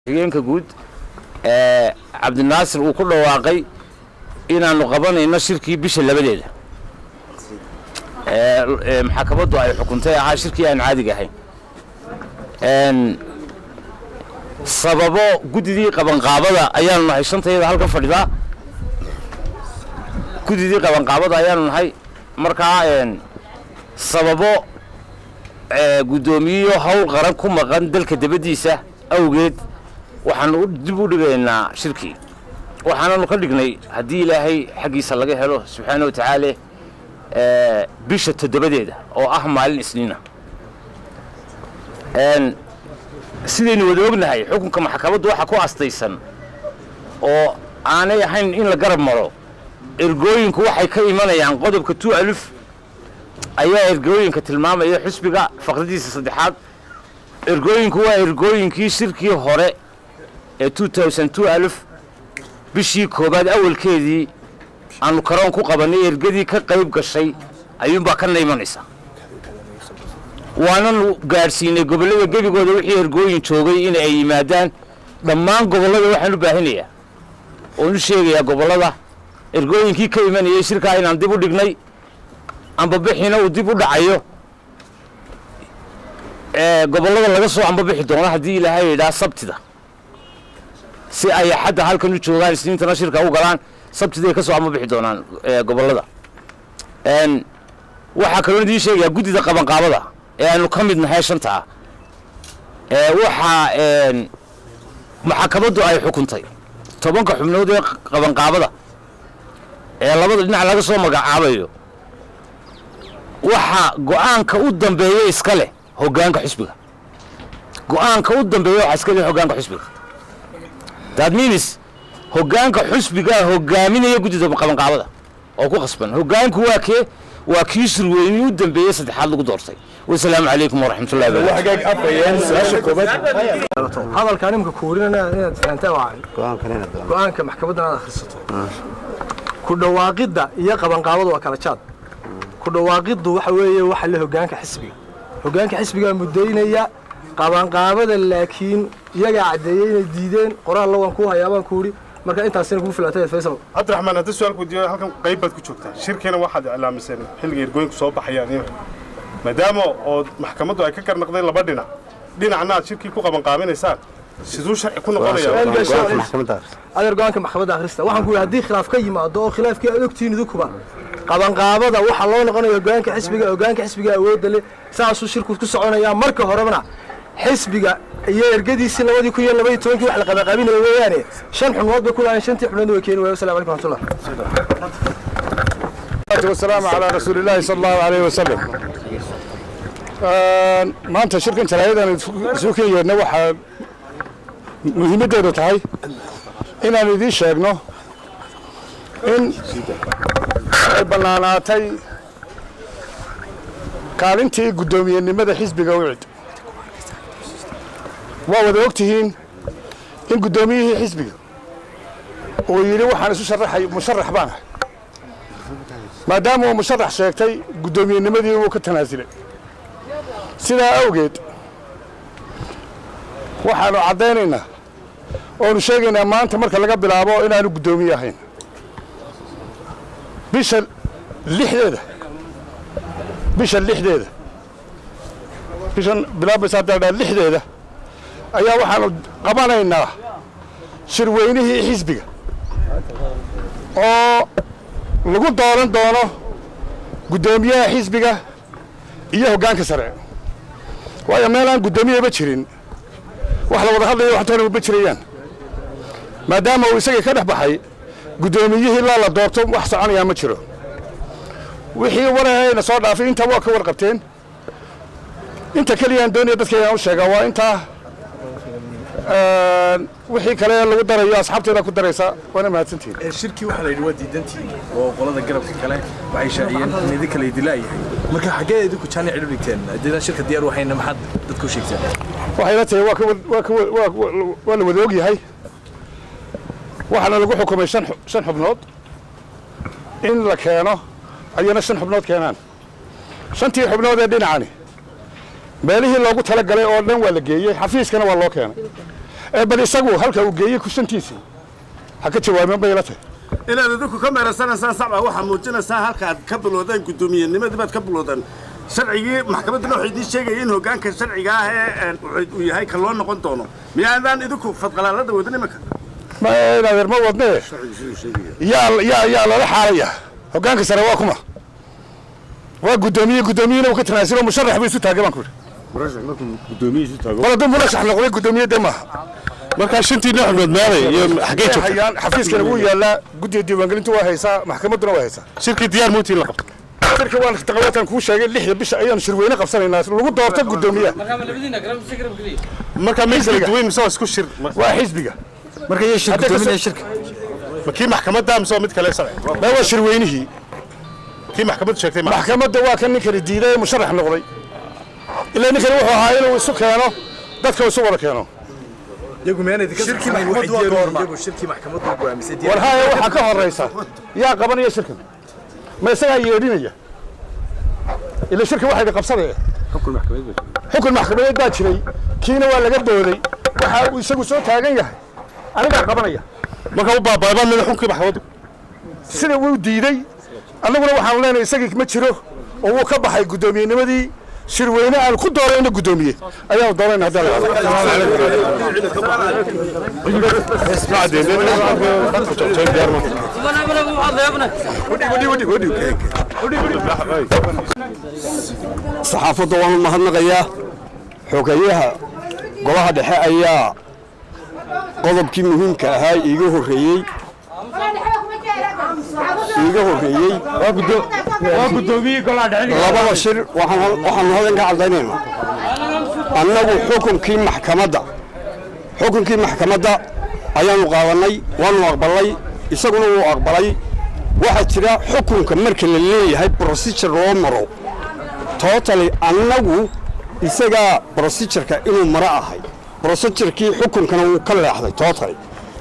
xigeenka guud ee cabdinaasir uu ku dhawaaqay inaannu qabanayno shirkii bisha labadeeda ee maxkamaddu ay xukuntay ahaa shirkii aan caadiga ahayn sababo guddidii qabanqaabada ayaanu nahay shantayada halkan fadhidaa guddidii qabanqaabada ayaanu nahay markaa sababo guddoomiyeyo hawl qaran ku maqan dalka dabaddiisa awgeed waxaanu dib u dhigaynaa shirkii waxaananu ka dhignay haddii ilaahay xaggiisa laga helo subxaana wa tacaala bisha toddobadeeda oo ah maalin isniina sidaynu wada ognahay xukunka maxkamaddu waxaa ku astaysan oo aanay ahayn in la garab maro ergooyinku waxay ka imanayaan qodobka tu aluf ayaa ergooyinka tilmaamaya xusbiga faqradiisa saddexaad ergooyinku waa ergooyinkii shirkii hore ee aluf bishii koobaad awalkeedii aanu karoon ku qabannay ergadii ka qayb gashay ayuunbaa kana imanaysa waananu gaadhsiinay gobollada gebigooda wixii ergooyin joogay in ay yimaadaan dhammaan gobollada waxaan u baahinayaa oon u sheegayaa gobollada ergooyinkii ka imanayay shirkaa inaan dib u dhignay ambabixina uu dib u dhacayo gobollada laga soo ambabixi doono haddii ilaahay yidhaa sabtida si ay xadda halkan u joogaan isniintana shirka u galaan sabtiday ka soo ambabixi doonaan gobollada waxaa kaloo idiin sheegayaa guddida qabanqaabada ee aanu ka mid nahay shantaa waxaa maxkamaddu ay xukuntay tobanka xubnood ee qabanqaabada ee labada dhinac laga soo magacaabayo waxaa go'aanka u dambeeya iska leh hoggaanka xusbiga go'aanka u dambeeya waxaa iska leh hoggaanka xusbiga that means hoggaanka xusbigaa hoggaaminaya guddida qabanqaabada oo ku qasban hoggaanku waa kee waa kii surweynii u dambeeyey saddexaad lagu doortay wasalaamu calaykum waraxmatullahi hadalkaan imika kuurinana inaad fahantaa waa go-aanka maxkamaddan aad akhrisato ku dhawaaqidda iyo qabanqaabadu waa kala jaad ku dhawaaqiddu waxa weeye waxa le hoggaanka xisbiga hoggaanka xisbigaa muddaynaya qabanqaabada laakiin iyagaa caddeeyey inay diideen qoraalla waan kuu hayaabaan kuuhi marka intaasina kugu filatay faysal cabdiraxmaan haddii su-aalku weydiiyo halkan qayb baad ku joogtaa shirkiina waxaad iclaamiseen xilliga ergooyinku soo baxayaan iyo maadaama oo maxkamaddu ay ka garnaqdeen laba dhinac dhinacna aad shirkii ku qabanqaabinaysaan siduu sharci ku noqonaya adeer go-aanka maxkamadda akhrista waxaan ku yidhi haddii khilaaf ka yimaado oo khilaafkii aad ogtihiin idinkuba qabanqaabada waxaa loo noqonaya hoggaanka xisbiga hoggaanka xisbiga awoodda leh saasuu shirku ku soconayaa marka horebana xisbiga iyo ergadiisii labadii kun iyo labaiyo tobankii wax la qabanqaabinaya weeyaane shan xubnood bay ku lahayn shantii xubnoodna way keeni waaya wasalam alaikum raxmatullah والسلام على رسول الله صلى الله عليه وسلم maanta shirkan jaraa'idaan isu ken yeedna waxaa muhiimaddeedu tahay inaan idiin sheegno in ay bannaanaatay kaalintii guddoomiyenimada xisbiga wicid waa wada og tihiin in guddoomiyihii xisbiga uu yidhi waxaan isu sharaxay musharax baan ahay maadaama uu musharax sheegtay guddoomiyennimadii wuu ka tanaasulay sidaa awgeed waxaannu caddaynaynaa oonu sheegaynaa maanta marka laga bilaabo inaanu guddoomiye ahayn bisha lixdeeda bisha lixdeeda bishan bilaabaysa haddaa dhaa lixdeeda ayaa waxaanu qabanaynaa shirweynihii xisbiga oo lagu dooran doono guddoomiyaha xisbiga iyo hoggaanka sare waayo meel aan guddoomiyaba jirin wax la wada hadlayo waxtoona maba jirayaan maadaama uu isagii ka dhex baxay guddoomiyihii ilaa la doorto wax soconayaa ma jiro wixii warahayna soo dhaafay intaa waa ka warqabteen inta keliyaan doonaya dadkayaan u sheegaa waa intaa wixii kale lagu darayo asxaabteeda ku daraysa waana mahadsantihin shirkii waxaa la yidhi waa diidantiin oo qolada garabka kale waxay shaaciyeen in idinka la idila yahay marka xaggee idinku jaani cidhu dhigteen haddii shirka diyaar waxayna maxaad dadku u sheegteen waxay la tahay waa ka waa ka waa la wada og yahay waxaana lagu xukumay shan shan xubnood in la keeno ayana shan xubnood keenaan shantii xubnood ee dhinacani meelihii loogu talagalay oo dhan waa la geeyey xafiiskana waa loo keenay ee bal isagu halka uu geeyey kushantiisii ha ka jawaabeen bay ila tahay inaad idinku ka meeransanaysaan sacba waxaa muujinaysaa halkaad ka bilowdeen guddoomiyennimadii baad ka bilowdeen sharcigii maxkamadduna waxay idiin sheegaya in hoggaanka sharciga ah ee uu yahay ka loo noqon doono miyaadaan idinku fadqalaalada wadin imanka ma inadeer ma wadne yaa yaa yaa lala xaalaya hoggaanka sare waa kuma waa guddoomiye guddoomiyena uu ka tanaasilo musharax buu isu taagay baan ku yidhi bal hadduu murashax noqday guddoomiye dee maaha markaa shantiina xubnood meelay iyo xaggee joogta hayaan xafiiskana wuu yaalaa guddiga diiwaangelintu waa haysaa maxkamadduna waa haysaa shirkii diyaar muutii la qabto shirka waan taqawaatan kuu sheegay lixda bisha ayaanu shirweyne qabsanaynaa lagu doorto guddoomiyaha markaa ma kala duwayn mise waa isku shir waa xisbiga marka iyo shir Hadda ka guddoominaya soo- shirka ma kii maxkamadda mise waa mid kale sharci ma waa shirweynihii kii maxkamaddu sheegtay ma maxkamadda waa kan ninkani diiday ee musharax noqday ilaa ninkani wuxuu ahaa inuu isu keeno dadka isu wada keeno iyagu miyaan idinka Shirkii saxnayn waxay maxkamaddu waa diyaar u yihiin goorma? iyagu shirkii maxkamaddu go'aamisay diyaar war haya waxaa ka horaysa yaa qabanaya shirkan ma isagaa yeedhinaya ila shirka waxayna qabsadaya xukun maxkamadeed baa jiray kiina waa laga booday waxa uu isagu soo taagan yahay anigaa qabanaya marka u baabaabaa mida xunkii maxkamaddu sida wuu diiday annaguna waxaanu leenahay isagii ma jiro oo wuu ka baxay guddoomiyennimadii shirweyne aan ku doorayna guddoomiye ayaanu doorayna haddii la saxaafadda waan u mahadnaqayaa xogeeyaha golaha dhexe ayaa qodobkii muhiimka ahaa iiga horreeyey iiga horreeyey labada shir waxaan waxaanu hadan ka cadaynaynaa annagu xukunkii maxkamadda xukunkii maxkamadda ayaanu qaadannay waanu aqbalnay isaguna wuu aqbalay waxaa jira xukunka marka la leeyahay procedure loo maro totally annagu isagaa procedureka inuu maro ahay procedurkii xukunkana wuu ka leexday totally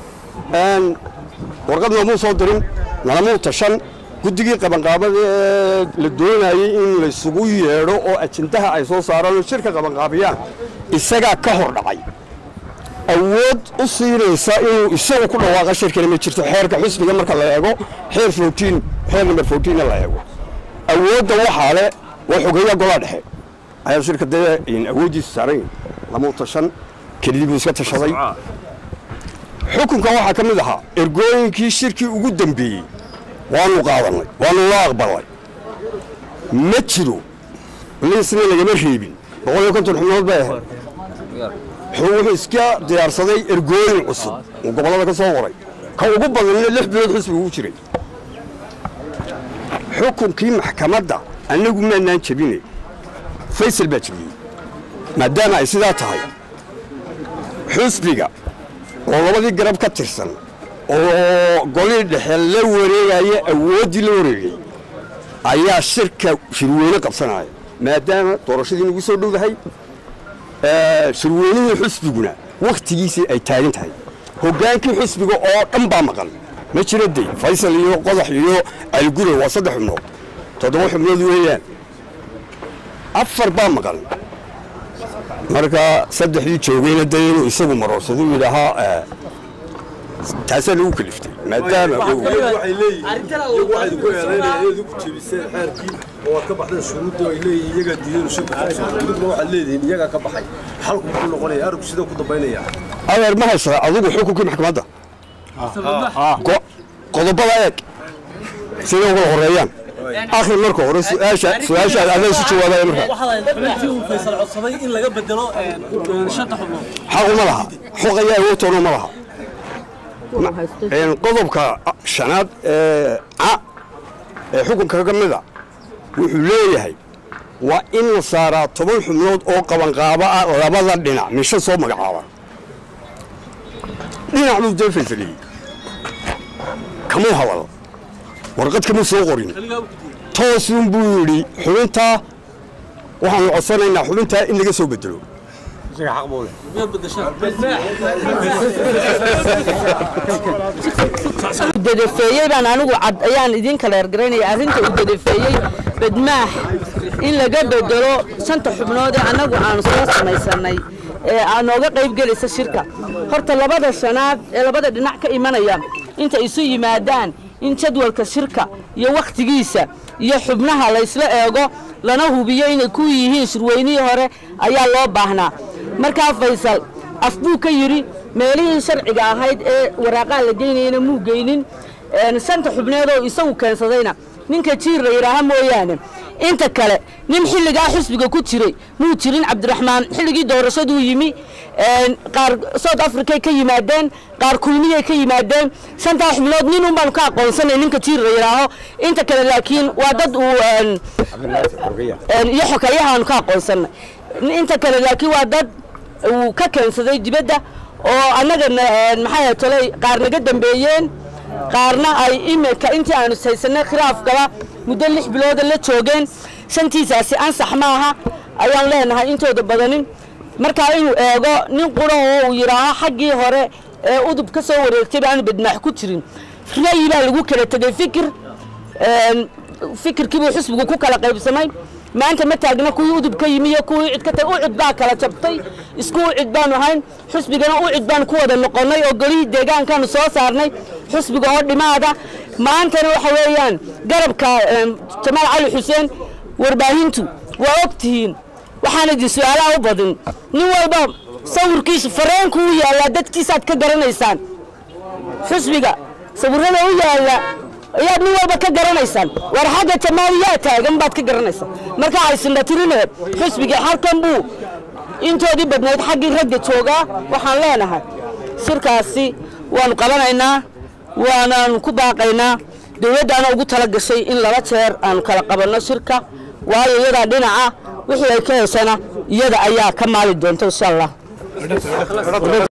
warqad noomuu soo dirin nalamuu tashan guddigii qabanqaabada ee la doonayey in laysugu yeedho oo ajendaha ay soo saaraan oo shirka qabanqaabiyaan isagaa ka hor dhacay awood u siinaysa inuu isagu ku dhawaaqa shirkana ma jirto xeerka xusbiga marka la eego xeer fourteen xeer number fourteen la eego awoodda waxaa le waa xogeeya golaa dhexe ayaa shirka dee awooddiisu saaran lamuu tashan kelidii buu iska tashaday xukunkan waxaa ka mid ahaa ergooyinkii shirkii ugu dambeeyey waanu qaadannay waanu la aqbalnay ma jiro liisna lagama reebin boqol iyo konton xubnood bay ahayd wuxuu iska diyaarsaday ergooyin cusub oo gobollada ka soo qoray ka ugu badanna lix bilood xisbiga ugu jiray xukunkii maxkamadda annagu maanaan jebine faysal baa jebiyey maadaama ay sidaa tahay xusbiga oo labadii garab ka tirsan oo golii dhexe la wareegaya awooddii la wareegay ayaa shirka shirweyne qabsanaya maadaama doorashadii nagu soo dhowdahay shirweynihii xusbiguna wakhtigiisii ay taagan tahay hoggaankii xusbiga oo dhan baa maqan ma jiro dey faysal iyo qodax iyo algure waa saddex xubnood toddoba xubnood weeyaan afar baa maqan marka saddexdii joogayna dee inuu isagu maroorsado uu yidhaahaa taasaa lagu kaliftay maadaama waxay leeyihiin iyagu waxay ku eedaynayaan inaad ku jebiseen xeerkii oo aad ka baxdeen shuruudda ay leeyihiin iyagaa diideen shirku iduguna waxaad leedihiin iyagaa ka baxay xalku muxuu noqonaya arinku sidee ku dambaynaya adeer ma haysaa adigu xukunkii maxkamadda Go- qodobada eeg siday uga horeeyaan akhri marka hore su-aasha su-aasha adaa isu jawaabaya marka xubintii uu faysal codsaday in laga bedelo shanta xubnood xaquma laha xuq ayaa awoodtoona ma laha Een, qodobka shanaad ee ca ee xukunka ka mida wuxuu leeyahay waa in la saaraa toban xubnood oo qabanqaabo ah labada dhinac misho soo magacaaba dhinac buu dee faysaliyey kamuu hadal warqad kamuu soo qorin toosun buu yidhi xubintaa waxaanu codsanaynaa xubintaa in laga soo bedelo miyaad bedeshaan udadafeeyey baan anigu cad ayaan idin kala ergaraynaya arrinta uu dadafeeyey badmaax in laga bedelo shanta xubnood ee annagu aanu soo samaysanay ee aa nooga qayb gelaysa shirka horta labada shanaad ee labada dhinac ka imanaya inta isu yimaadaan in jadwalka shirka iyo wakhtigiisa iyo xubnaha laysla eego lana hubiyo inay ku yihiin shirweynihii hore ayaa loo baahnaa markaa faysal af buu ka yidhi meelihii sharciga ahayd ee waraaqaha la geynayana muu geynin shanta xubneed oo isagu keensadayna ninka jiir la yidhaaha mooyaane inta kale nin xilligaa xisbiga ku jiray muu jirin cabdiraxmaan xilligii doorashaduu yimi qaar south africay ka yimaadeen qaar kulmiyay ka yimaadeen shantaa xubnood nin un baanu ka aqoonsanay ninka jiir la yidhaaho inta kale laakiin waa dad uu iyo xokayahaanu ka aqoonsanay inta kale laakiin waa dad uu ka keensaday dibadda oo annaga maxaa tolay qaar naga dambeeyeen qaarna ay imika intii aanu haysanay khilaafkaba muddo lix bilooda la joogeen shantiisaasi ansax maaha ayaan leenahay intooda badanin markaa inuu eego nin qura oo uu yidhaaho xaggii hore ee udub ka soo wareegtay baanu badmaax ku jirin ra'yi baa lagu kala tegey fikir fikirkiibuu xisbigu ku kala qaybsamay maanta ma taagna kuwii udub ka yimi iyo kuwii cid ka tagay ucid baa kala jabtay isku ucid baanu ahayn xusbigana ucid baanu ku wada noqonnay oo golihii deegaankaanu soo saarnay xusbiga oo dhimaada maantana waxa weeyaan garabka jamaal cali xuseen warbaahintu waa og tihiin waxaan idin su-aalaha u badin nin walba sawirkiisu fareenku u yaallaa dadkiisaad ka garanaysaan xusbiga sawirrada u yaalla ayaad nin walba ka garanaysaan war xagga jamaaliyaa taagan baad ka garanaysaan marka aysinhatirine xusbigii halkan buu intoodii badnayd xaggii ragga joogaa waxaan leenahay shirkaasi waanu qabanaynaa waanaanu ku baaqaynaa dowladdaana ugu tala gashay in laba jeer aanu kala qabanno shirka waayo iyadaa dhinaca wixii ay ka heshana iyada ayaa ka maali doonta insha allah